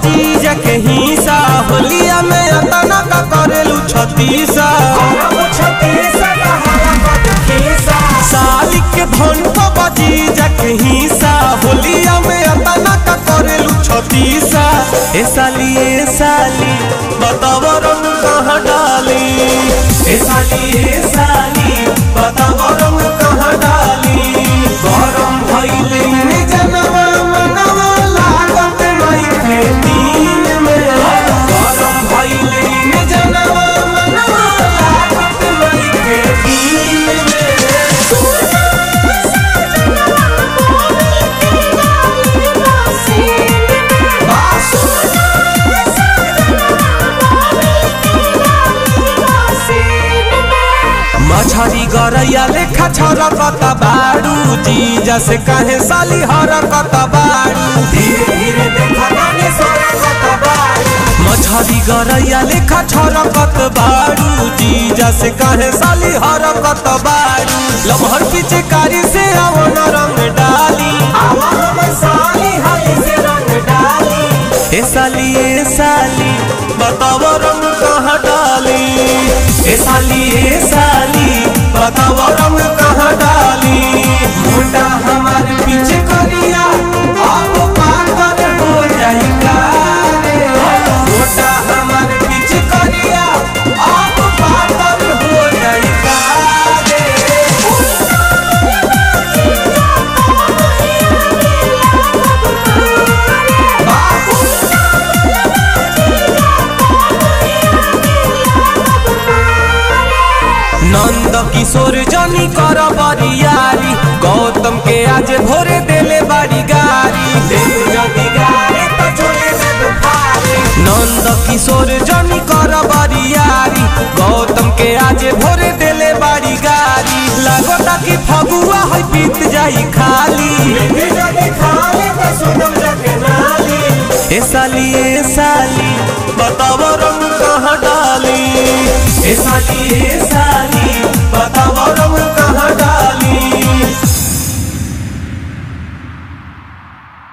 जीजा के हिस्सा होलिया में अतना का करेलू छतीसा साली के धन को जीजा के हिस्सा होलिया में अतना का करेलू छतीसा ए साली ए साली बताव रंग कहाँ डाली ए साली ए साली बताव रंग कहाँ डाली गरम भइले ने जनवा मनवा लागत नइखे दिन में गरम भइले ने जनवा मनवा लागत नइखे दिन में मछरी गरैया लेखा छरकत बाड़ू जीजा से कहे साली हरकत बाड़ू धीरे धीरे देखा गाने सरकत बाड़ू मछरी गरैया लेखा छरकत बाड़ू जीजा से कहे साली हरकत बाड़ू लमहर पीछे कारी से अवन रंग डाली साली हाली से रंग डाली ए साली ए साली बताव रंग कहाँ डाली ए साली ए साली बताव रंग कहाँ डाली मुंडा हमार पीछे करिया अब पागल हो जाई कारे मुंडा हमार पीछे करिया अब पागल हो जाई कारे नंद किशोर जनी कर बरियारी गौतम के आज भोरे देले बाड़ी गारी देले जदी गारी तो छोले दे बुखारी नंद किशोर जनी कर बरियारी गौतम के आज भोरे देले बाड़ी गारी लागता कि फगुआ है बीत जाई खाली ए साली ए साली बताव रंग कहाँ डाली ए साली ए साली बताव रंग